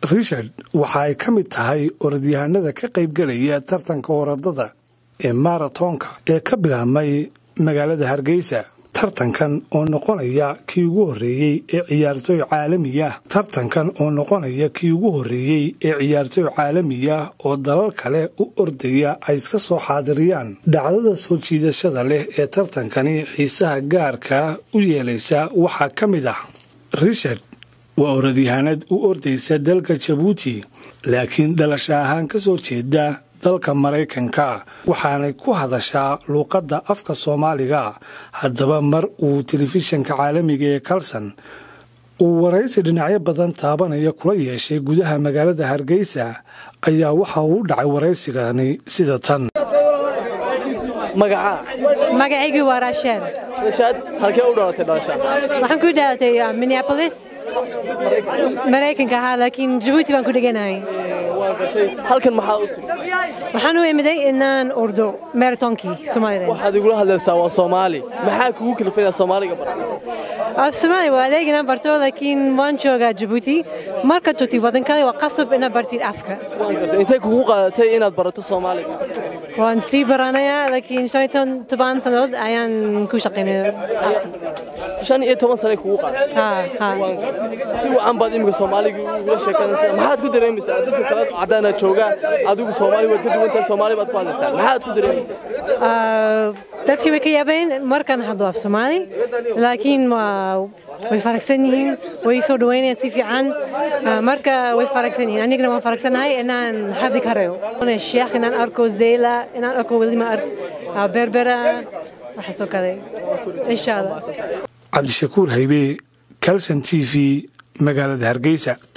richard waxa ay ka mid tahay orodyahanada ka qaybgelaya tartanka orodada ee maratonka ee ka bilaabmay magaalada hargeysa tartankan oo noqonaya kii ugu horreeyey ee ciyaartooy caalamiya tartankan oo noqonaya kii ugu horreeyey ee ciyaartooy caalamiya oo dalal kale u ordaya ay iska soo xaadiriyaan dhacdada soo jiidashada leh ee tartankani xiisaha gaarka u yeelaysa waxaa ka mid ah richard waa orodyahanad u ordaysa dalka jabuuti laakiin dhalasha ahaan ka soo jeeda dalka maraykanka waxaanay ku hadashaa luuqadda afka soomaaliga haddaba mar uu telefishanka caalamiga ee kalson uu waraysi dhinacyo badan taabanaya kula yeeshay gudaha magaalada hargeysa ayaa waxa uu u dhacay waraysigani sida tan magacaygu waa raasheel rashaad halkee u dhalatay dhalasha waxaan ku dhalatay minneapolis maraykanka ahaa laakiin jabuuti baan ku dheganahay halkan maxaa u timi waxaan u imiday inaan ordo maratonkii somalilan waxaad igula hadlaysaa waa soomaali maxaa kugu kalifay inaad soomaaliga barato af soomaali waa adeeg inaan barto laakiin waan joogaa jabuuti markaad joogtid waddan kale waa qasab inaad bartid afka waan gartay intay kugu qaadatay inaad barato soomaaliga waan sii baranayaa laakiin shan iyo toban sannadood ayaan ku shaqaynaya shan iyo toban sanay kugu qaadatay waan gartay si wacan baad iminka soomaaliga ugula sheekanaysaa maxaad ku dareemaysaa dadka kale caddaanaad joogaa adigu soomaali waad ka duwan tahay soomaali baad ku hadlaysaa maxaad ku dareemaysaa dadkii way ka yaabeen markaan hadlo af soomaali laakiin way faragsan yihiin way soo dhaweynayaan si fiican marka way faragsan yihiin anigana waan faragsanahay inaan hadli karayo sheekh inaan arko zeyla inaan arko welima berbera waxaasoo kale insha allah cabdishakuur haybe calson t v magaalada hargeysa